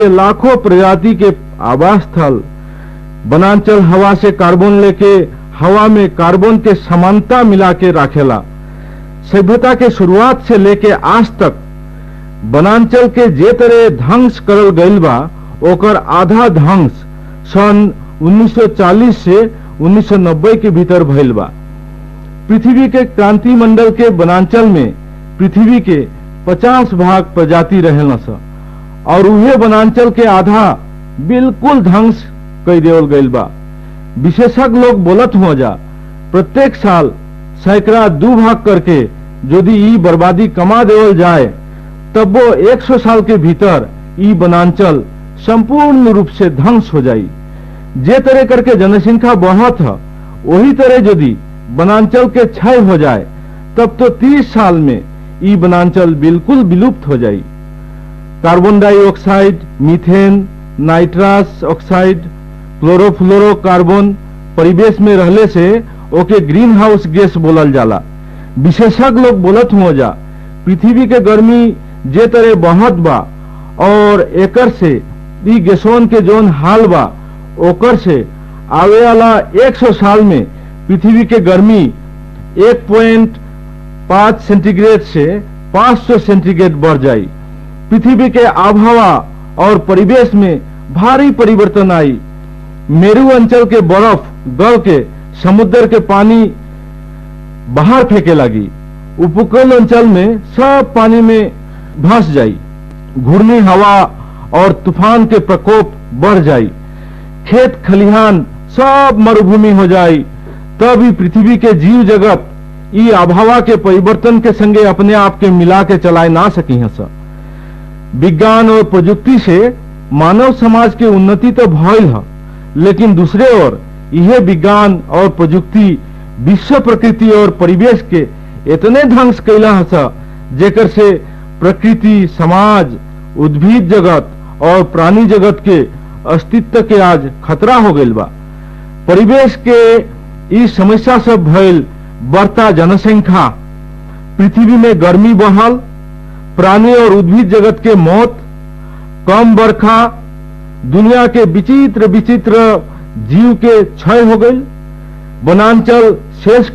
लाखों प्रजाति के आवास स्थल वनांचल हवा से कार्बन लेके हवा में कार्बन के समानता मिला के राखेला सभ्यता के शुरुआत से लेके आज तक वनांचल के जे तरह ध्वंस करल गईल बा ओकर आधा ध्वंस सन 1940 से 1990 के भीतर भइल बा पृथ्वी के क्रांति मंडल के वनांचल में पृथ्वी के 50 भाग प्रजाति रहेला स और उहे वनांचल के आधा बिल्कुल ध्वंस कई देवल गईल बा विशेषज्ञ लोग बोलत हुआ जा प्रत्येक साल सैकड़ा दू भाग करके यदि ई बर्बादी कमा देवल जाए तब वो 100 साल के भीतर ई वनांचल संपूर्ण रूप से ध्वंस हो जाई जे तरह करके जनसंख्या बढ़त है वही तरह यदि वनांचल के क्षय हो जाए तब तो 30 साल में ई वनांचल बिल्कुल विलुप्त हो जाई carbon dioxide methane nitrous oxide chlorofluorocarbon परिवेश में रहले से ओके ग्रीन हाउस गैस बोलल जाला विशेषज्ञ लोग बोलत हुआ जा पृथ्वी के गर्मी जे तरह बढ़त बा और एकर से ई गैसों के जोन हाल बा ओकर से आवे वाला 100 साल में पृथ्वी के गर्मी 1.5 सेंटीग्रेड से 500 सेंटीग्रेड बढ़ जाई पृथ्वी के आबहवा और परिवेश में भारी परिवर्तन आई मेरू अंचल के बर्फ गल के समुद्र के पानी बाहर फेंके लगी उपकूल अंचल में सब पानी में धंस जाई घूर्णी हवा और तूफान के प्रकोप बढ़ जाई खेत खलिहान सब मरुभूमि हो जाई तब ही पृथ्वी के जीव जगत ई आबहवा के परिवर्तन के संगे अपने आप के मिला के चलाए ना सकी हैं सर विज्ञान और प्रजुक्ति से मानव समाज के उन्नति तो भइल है लेकिन दूसरे ओर यह विज्ञान और प्रजुक्ति विश्व प्रकृति और परिवेश के इतने ध्वंस कैला है जेकर से प्रकृति समाज उद्भिद जगत और प्राणी जगत के अस्तित्व के आज खतरा हो गईल बा परिवेश के इस समस्या से भइल बढ़ता जनसंख्या पृथ्वी में गर्मी बढ़ल प्राणी और उद्भिद जगत के मौत कम बरखा दुनिया के विचित्र विचित्र जीव के क्षय हो गई वनांचल शेष